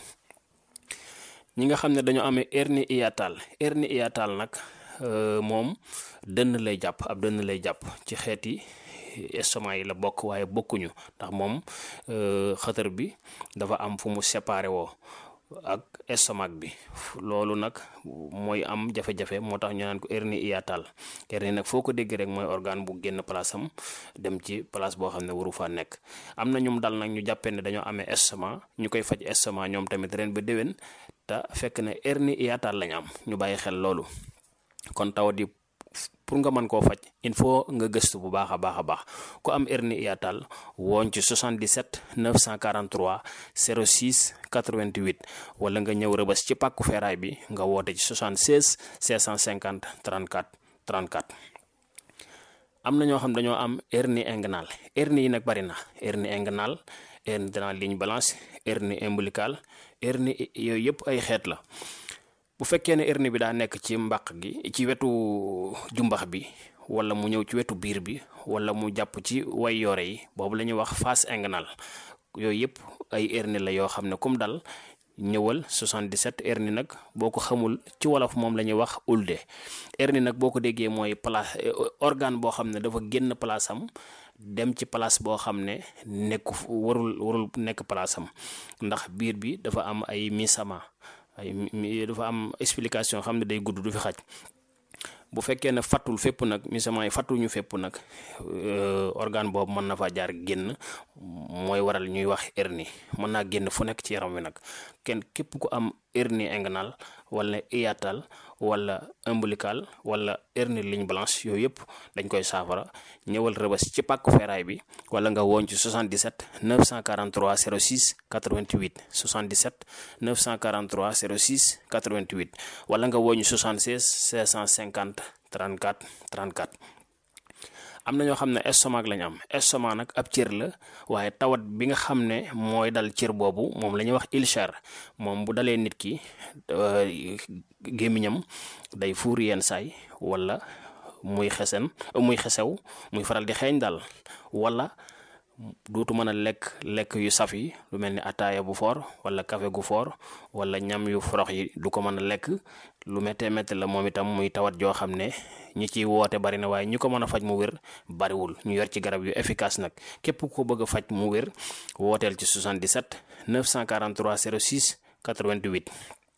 ñi nga xam ne dañoo amee hernie hiatale hernie hiatale nag moom dënn lay jàpp ab dënn lay jàpp ci xeeti estomac yi la bokk waaye bokkuñu ndax moom xëtër bi dafa am fu mu séparé woo ak estomac bi loolu nag mooy am jafe-jafe moo tax ñu naan ko hernie hiatale hernie nag foo ko dégg rek mooy organe bu génn place am dem ci place boo xam ne waru faa nekk am na ñum dal nag ñu jàppee ne dañoo amee estomac ñu koy faj estomac ñoom tamit ren ba déwén te fekk ne hernie hiatale lañ am ñu bàyyi xel loolu kon tawat yi pour nga mën koo faj il faut nga gëstu bu baax a baax a baax ku am hernie hiatale wooñ ci 77 943 06 88 wala nga ñëw rëbës ci pàkku feeraay bi nga woote ci 76 650 34 34 am na ñoo xam dañoo am hernie inguinale hernie yi nag bari na hernie inguinale hernie de la ligne blanche hernie ombilicale hernie yooyu yëpp ay xeet la bu fekkee ne hernie bi daa nekk ci mbàq gi ci wetu jumbax bi wala mu ñëw ci wetu biir bi wala mu jàpp ci way yoore yi boobu la ñuy wax face inguinale yooyu yëpp ay hernie la yoo xam ne comme dal ñëwal 77 hernie nag boo ko xamul ci wolof moom la ñuy wax ulde hernie nag boo ko déggee mooy place organe boo xam ne dafa génn place am dem ci place boo xam ne nekku warul warul nekk place am ndax biir bi dafa am ay misama ay dafa am explication xam ne day gudd du fi xaj bu fekkee ne fattul fépp nag misament yi fattuñu fépp nag organe boobu mën na fa jaar génn mooy waral ñuy wax hernie mën naa génn fu nekk ci yaram wi nag kenn képp ku am hernie inguinale wala hiatale wala ombilical wala hernie ligne blanche yooyu yëpp dañ koy saafara ñëwal rëbës ci pàkku feeraay bi wala nga woon ci 77 943 06 88 77 943 06 88 wala nga woon ci 76 650 34 34 am na ñoo xam ne estomac lañ am estomac nag ab cër la waaye tawat bi nga xam ne mooy dal cër boobu moom la ñuy wax ulcère moom bu dalee nit ki gémmiñam day fuur yenn saay wala muy xesen muy xesew muy faral di xeeñ daal wala duutu mën a lekk lekk yu saf yi lu mel ni ataaya bu foor wala café gu foor wala ñam yu forox yi du ko mën a lekk lu méttee métti la moom itam muy tawat joo xam ne ñi ciy woote bari na waaye ñi ko mën a faj mu wér bariwul ñu yor ci garab yu efficace nag képp ku ko bëgg a faj mu wér wooteel ci 77 943 06 88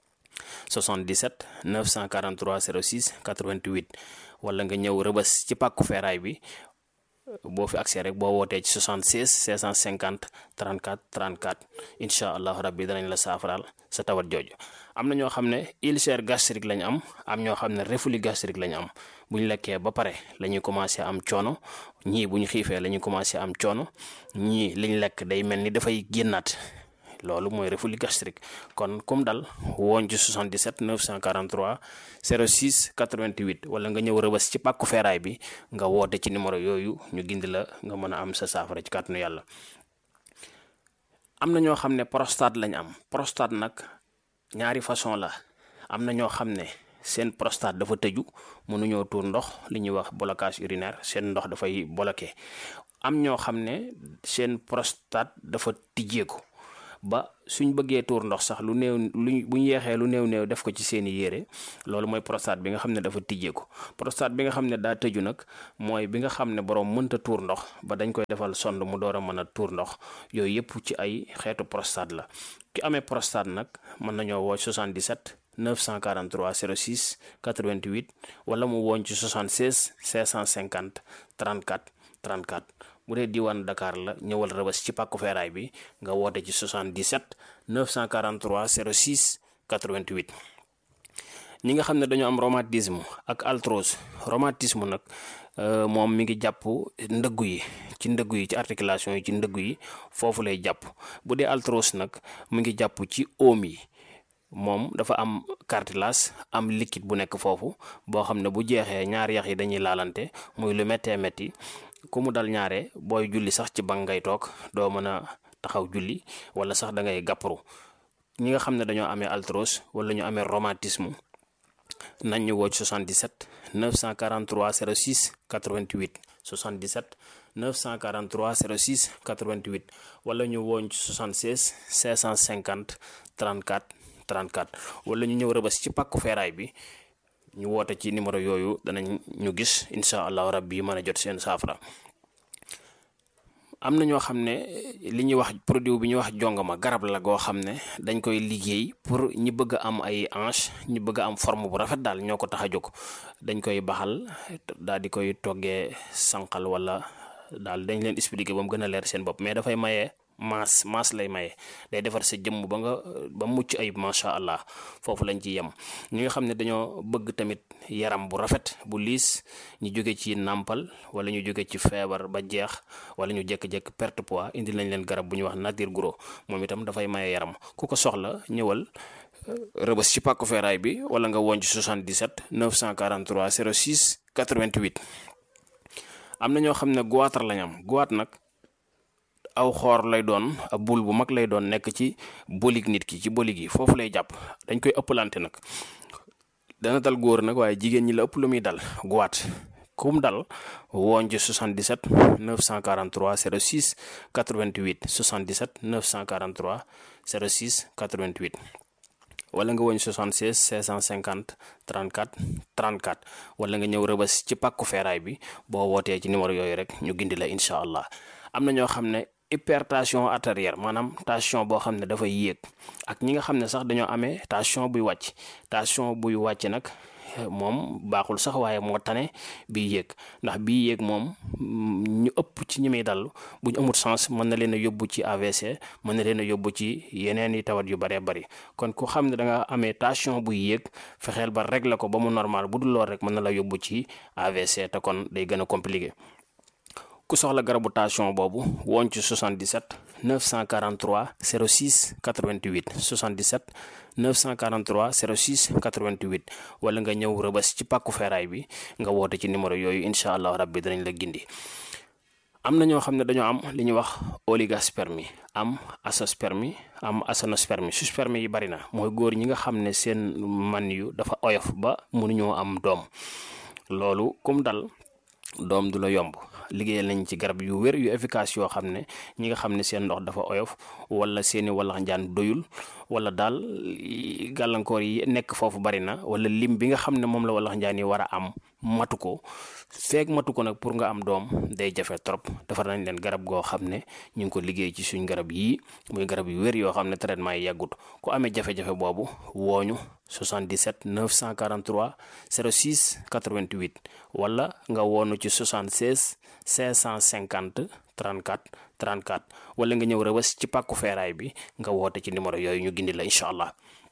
77 943 06 88 wala nga ñëw rëbës ci pàkku feeraay bi boo fi accès rek boo wootee ci 76 650 34 34 incha allahu rabbi danañ la saafaraal sa tawat jooju am na ñoo xam ne ulcère gastrique lañ am am ñoo xam ne reflux gastrique lañ am bu ñu lekkee ba pare la ñuy commencé am coono ñii bu ñu xiifee la ñuy commencé am coono ñii liñ lekk day mel ni dafay génnaat loolu mooy reflux gastrique kon comme dal woon ci 77 943 06 88 wala nga ñëw rëbës ci pàkku feeraay bi nga woote ci numéro yooyu ñu gindi la nga mën a am sa saafara ci kàttanu yàlla am na ñoo xam ne prostate lañ am prostate nag ñaari façon la am na ñoo xam ne seen prostate dafa tëju mënuñoo tuur ndox li ñuy wax blocage urinaire seen ndox dafay bloqué am ñoo xam ne seen prostate dafa tijjeeku ba suñ bëggee tuur ndox sax lu néew lu bu ñu yeexee lu néew néew def ko ci seeni yére loolu mooy prostate bi nga xam ne dafa tijjeeku prostate bi nga xam ne daa tëju nag mooy bi nga xam ne borom mënta tuur ndox ba dañ koy defal sond mu door a mën a tuur ndox yooyu yëpp ci ay xeetu prostate la ki amee prostate nag mën nañoo woo 77 943 06 88 wala mu woon ci 76 550 34 34 bu dee diwaan Dakar la ñëwal rëbës ci pàkku feeraay bi nga woote ci 77 943 06 88 ñi nga xam ne dañoo am rhumatisme ak arthrose rhumatisme nag moom mi ngi jàpp ndëggu yi ci ndëggu yi ci articulation yi ci ndëggu yi foofu lay jàpp bu dee arthrose nag mu ngi jàpp ci oom yi moom dafa am cartilage am liquide bu nekk foofu boo xam ne bu jeexee ñaari yax yi dañuy laalante muy lu méttee métti ku mu dal ñaare booy julli sax ci bank ngay toog doo mën a taxaw julli wala sax da ngay gàpparu ñi nga xam ne dañoo amee arthrose wala ñu amee rhumatisme nañ ñu woo ci 77 943 06 88 77 943 06 88 wala ñu wooñ ci 76 550 34 34 wala ñu ñëw rëbës ci pàkku feeraay bi ñu woote ci numéro yooyu danañ ñu gis incha allahu rabbi mën a jot seen saafara am na ñoo xam ne li ñuy wax produit bi ñuy wax jongama garab la goo xam ne dañ koy liggéey pour ñi bëgg a am ay hanche ñi bëgg a am forme bu rafet daal ñoo ko tax a jóg dañ koy baxal daal di koy toggee sànqal wala daal dañ leen expliquer ba mu gën a leer seen bopp mais dafay maye maas maas lay maye day defar sa jëmm ba nga ba mucc ayib macha allah foofu lañ ci yem ñi nga xam ne dañoo bëgg tamit yaram bu rafet bu liis ñu jóge ci nàmpal wala ñu jóge ci feebar ba jeex wala ñu jékki-jékki perte poids indi lañ leen garab bu ñuy wax nature gros moom itam dafay maye yaram ku ko soxla ñëwal rëbës ci pàkku feeraay bi wala nga woon ci 77 943 06 88 am na ñoo xam ne goitre lañ am goitre nag aw xoor lay doon ab bul bu mag lay doon nekk ci bolig nit ki ci bolig yi foofu lay jàpp dañ koy ëppalante nag dana dal góor nag waaye jigéen ñi la ëpp lu muy dal goitre kum dal woon ci 77 943 06 88 77 943 06 88 wala nga woñ 76 650 34 34 wala nga ñëw rëbës ci pàkku feeraay bi boo wootee ci numéro yooyu rek ñu gindi la incha allah am na ñoo xam ne hypertension artérielle maanaam tension boo xam ne dafay yéeg ak ñi nga xam ne sax dañoo amee tension buy wàcc tension buy wàcc nag moom baaxul sax waaye moo tane bii yéeg ndax bii yéeg moom ñu ëpp ci ñi muy dal bu ñu amut sens mën na leen a yóbbu ci AVC mën na leen a yóbbu ci yeneen i tawat yu bëree bëri kon ku xam ne da nga amee tension buy yéeg fexeel ba régler ko ba mu normal bu dul lool rek mën na la yóbbu ci AVC te kon day gën a compliqué ku soxla garabu tension boobu woon ci 77 943 06 88 77 943 06 88 wala nga ñëw rëbës ci pàkku feeraay bi nga woote ci numéro yooyu incha allah rabbi danañ la gindi am na ñoo xam ne dañoo am li ñuy wax oligospermie am azoospermie am aténospermie sperme yi bari na mooy góor ñi nga xam ne seen man yu dafa oyof ba mënuñoo am doom loolu kum dal doom du la yomb liggéeyal nañ ci garab yu wér yu efficace yoo xam ne ñi nga xam ne seen ndox dafa oyof wala seeni wallax njaan doyul wala daal gàllankoor yi nekk foofu bari na wala lim bi nga xam ne moom la wallax njaan yi war a am matu ko feeg matu ko nag pour nga am doom day jafe trop defar nañ leen garab goo xam ne ñu ngi ko liggéey ci suñ garab yii muy garab yu wér yoo xam ne traitement yi yàggut ku amee jafe-jafe boobu wooñu 77 943 06 88 wala nga woonu ci 76 550 34 34 wala nga ñëw rëbës ci pàkku feeraay bi nga woote ci numéro yooyu ñu gindi la incha allah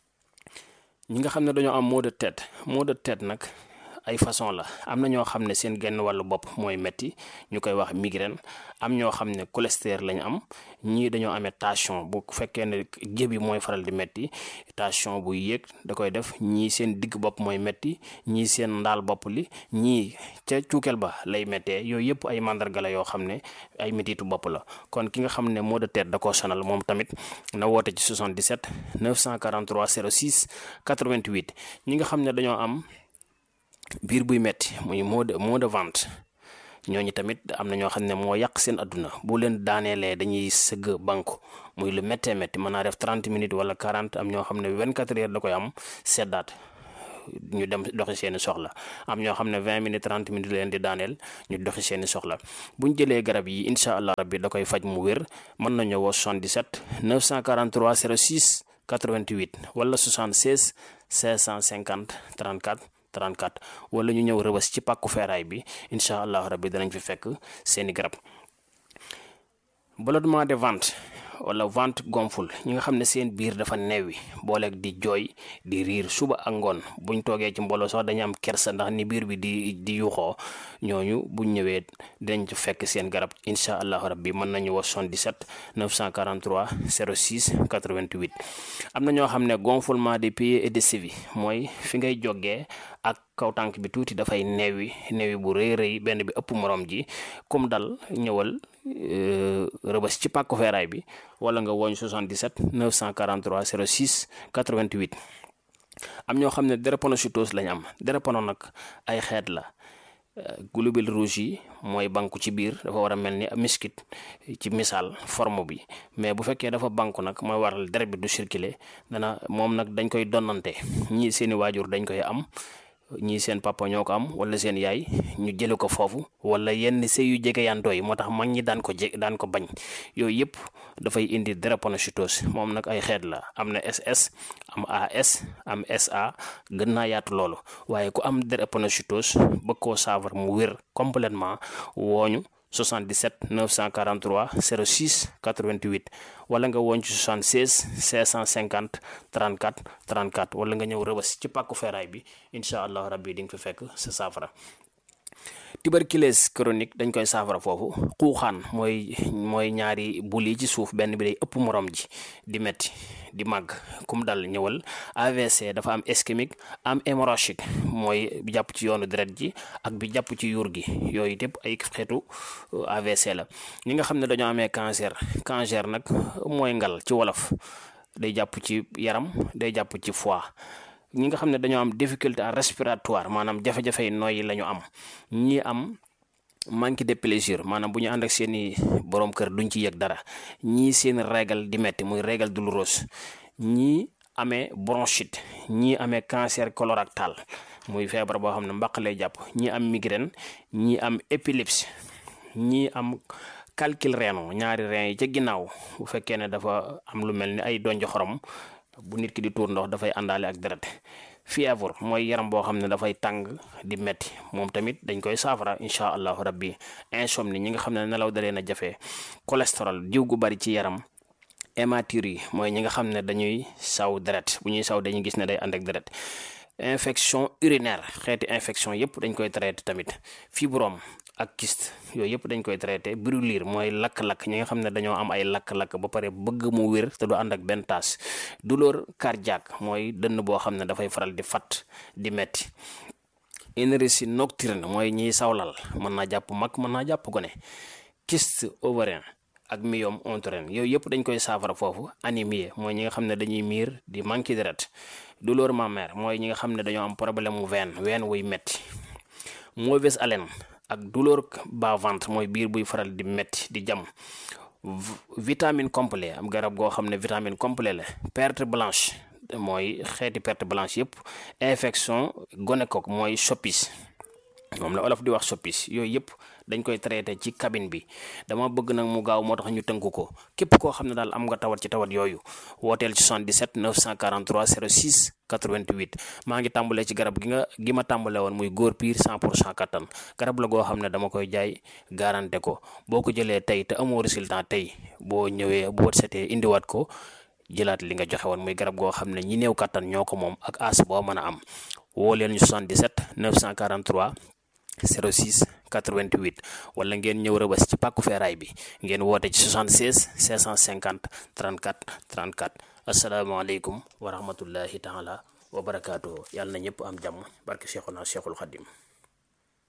ñi nga xam ne dañoo am maux de tête maux de tête nag ay façon la am na ñoo xam ne seen genn wàllu bopp mooy metti ñu koy wax migraine am ñoo xam ne cholestérol lañ am ñii dañoo amee tension bu fekkee ne jëbi mooy faral di metti tension bu yéeg da koy def ñii seen digg bopp mooy metti ñii seen ndaal bopp li ñii ca cuukeel ba lay méttee yooyu yëpp ay mandarga la yoo xam ne ay mettitu bopp la kon ki nga xam ne maux de tête da koo sonal moom tamit na woote ci 77 943 06 88 ñi nga xam ne dañoo am biir buy metti muy mot de mot de ventre ñooñu tamit am na ñoo xam ne moo yàq seen adduna bu leen daaneelee dañuy sëgg banku muy lu méttee métti mën naa def 30 minutes wala 40 am ñoo xam ne 24 heures da koy am seddaat ñu dem doxi seeni soxla am ñoo xam ne 20 minutes 30 minutes leen di daaneel ñu doxi seeni soxla bu ñu jëlee garab yi incha allah rabbi da koy faj mu wér mën nañu woo 77 943 06 88 wala 76 550 34 34 wala ñu ñëw rëbës ci pàkku feeraay bi incha allah rabbi danañ fi fekk seeni garab ballonnement de ventre wala ventre gonfle ñi nga xam ne seen biir dafa neewi booleeg di jooy di riir suba ak ngoon buñ toogee ci mbooloo sax dañu am kersa ndax ni biir bi di di yuxoo ñooñu buñ ñëwee dinañ ci fekk seen garab incha allahu rabbi mën nañu wax 77 943 06 88 am na ñoo xam ne gonflement des pieds et des chevilles mooy fi ngay jógee ak kaw tànk bi tuuti dafay neewi neewi bu rëy rëy benn bi ëpp morom ji comme dal ñëwal rëbës ci pàkku feeraay bi wala nga woñ 77 943 06 88 am ñoo xam ne drépanocytose lañ am drépano nag ay xeet la globules rouges yi mooy banku ci biir dafa war a mel ni miskit ci misaal forme bi mais bu fekkee dafa banku nag mooy waral deret bi du circuler dana moom nag dañ koy donnante ñii seeni waajur dañ koy am ñii seen papa ñoo ko am wala seen yaay ñu jële ko foofu wala yenn sëy yu jege yantoo yi moo tax mag ñi daan ko je daan ko bañ yooyu yëpp dafay indi drépanocytose moom nag ay xeet la am na SS am AS am SA gën naa yaatu loolu waaye ku am drépanocytose bëgg koo saafara mu wér complètement wooñu 77 943 06 88 wala nga woon ci 76 550 34 34 wala nga ñëw rëbës ci pàkku feeraay bi incha allah rabbi di nga fi fekk sa saafara tuberculose chronique dañ koy saafara foofu xuuxaan mooy mooy ñaari bul yi ci suuf benn bi day ëpp morom ji di metti di màgg kum dal ñëwal AVC dafa am ischémique am hémorragique mooy bi jàpp ci yoonu deret ji ak bi jàpp ci yuur gi yooyu yëpp ay xeetu AVC la ñi nga xam ne dañoo amee cancer cancer nag mooy ngal ci wolof day jàpp ci yaram day jàpp ci foie ñi nga xam ne dañoo am difficulté respiratoire maanaam jafe-jafe yi nooyi la ñu am ñi am manque de plaisir maanaam bu ñu ànd ak seeni borom kër duñ ci yëg dara ñii seen régal di metti muy régal douloureuse ñii amee bronchite ñii amee cancer colorectal muy feebar boo xam ne mbaq lay jàpp ñii am migraine ñii am épilepsie ñii am calcul rénal ñaari rein yi ca ginnaaw bu fekkee ne dafa am lu mel ni ay donj xorom bu nit ki di tuur ndox dafay àndaale ak deret fièvre mooy yaram boo xam ne dafay tàng di metti moom tamit dañ koy saafara incha allahu rabbi insomnie ñi nga xam ne nelaw da leen a jafe cholestérol diw gu bari ci yaram hématurie yi mooy ñi nga xam ne dañuy saw deret bu ñuy saw dañuy gis ne day ànd ak deret infection urinaire xeeti infection yëpp dañ koy traité tamit fibrome ak kyste yooyu yëpp dañ koy traité brûlure mooy lakk-lakk ñi nga xam ne dañoo am ay lakk-lakk ba pare bëgg mu wér te du ànd ak benn taas douleur cardiaque mooy dënn boo xam ne dafay faral di fat di metti énergie nocturne mooy ñiy sawlal mën naa jàpp mag mën naa jàpp gone kyste ovarien ak myome utérin yooyu yëpp dañ koy saafara foofu anémie mooy ñi nga xam ne dañuy miir di manqué deret douleur mammaire mooy ñi nga xam ne dañoo am problème mu veine veine wuy metti mauvaise haleine ak douleur bas ventre mooy biir buy faral di metti di jam vitamine complet am garab goo xam ne vitamine complet la perte blanche mooy xeeti perte blanche yëpp infection gonocoque mooy soppis moom la olof di wax soppis yooyu yëpp dañ koy traité ci cabine bi dama bëgg nag mu gaaw moo tax ñu tënk ko képp koo xam ne daal am nga tawat ci tawat yooyu wooteel ci 77 943 06 88 maa ngi tàmbalee ci garab gi nga gi ma tàmbale woon muy góor piir 100 pour cent kattan garab la goo xam ne dama koy jaay garanté ko boo ko jëlee tey te amoo résultat tey boo ñëwee boo setee indiwaat ko jëlaat li nga joxe woon muy garab goo xam ne ñi néew kattan ñoo ko moom ak as boo mën a am woo leen ñu 77 943 06 88 wala ngeen ñëw rëbës ci pàkku feeraay bi ngeen woote ci 76 550 34 34 asalaamaaleykum wa rahmatullahi taala wa barakaatuhu yàlla na ñëpp am jàmm barke Cheikhuna Cheikhul Khadim